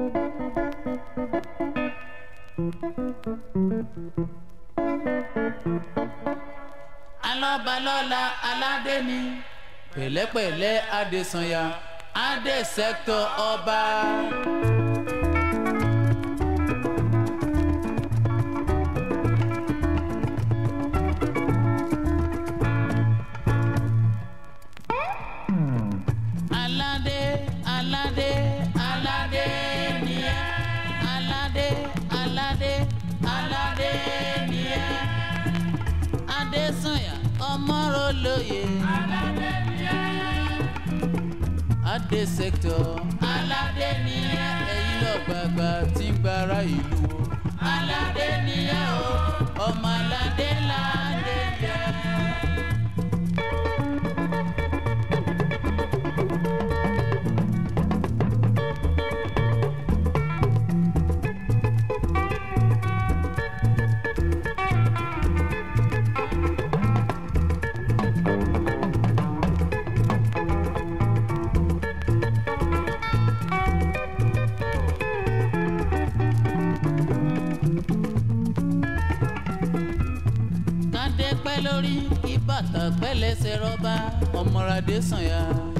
alọ́balọ́la aládé ni pẹ̀lẹ́pẹ̀lẹ́ adésanya adé sẹ́kítọ̀ ọba. aládé aládé aládé ni ẹ́ aládé aládé aládé ni ẹ́ adésanya ọmọrọlóye aládé ni ẹ́ adé sẹ́kítọ̀ aládé ni ẹ́ ẹ̀yin lọ́gbàgbà tí ń gbára ìlú o aládé ni ẹ́ o ọmọ aládé ládé yẹ. kádé pẹ́ lórí kí bàtà pẹ́ lẹ́sẹ̀ rọ́bà ọmọradé sànyà.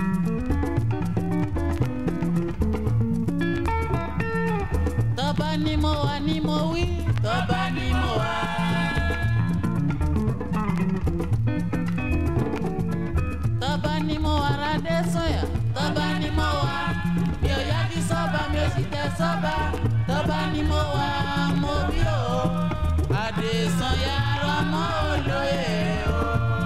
tọ́ba ni mo wà ni mo wí tọ́ba ni mo wà. tọ́ba ni mo wà radé sànyà tọ́ba ni mo wà mi ò yájú sọ́ba mi ò sì tẹ sọ́ba tọ́ba ni mo wà mo bí o adésanya ọmọ olóye o.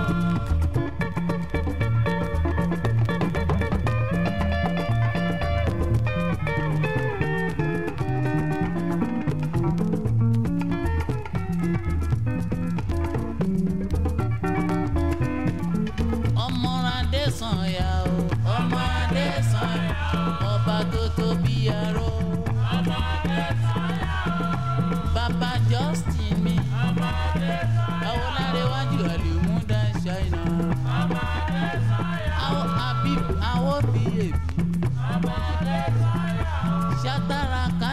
ọmọ adésanya o ọmọ adésanya ọba tó tóbi aró. ọmọ adésanya bàbá justin mi. ọmọ adésanya awolárẹ̀wájú àlèmúdà ṣáínà. ọmọ adésanya àwọn habib àwọn bíyèbí. ọmọ adésanya ṣàtàràkà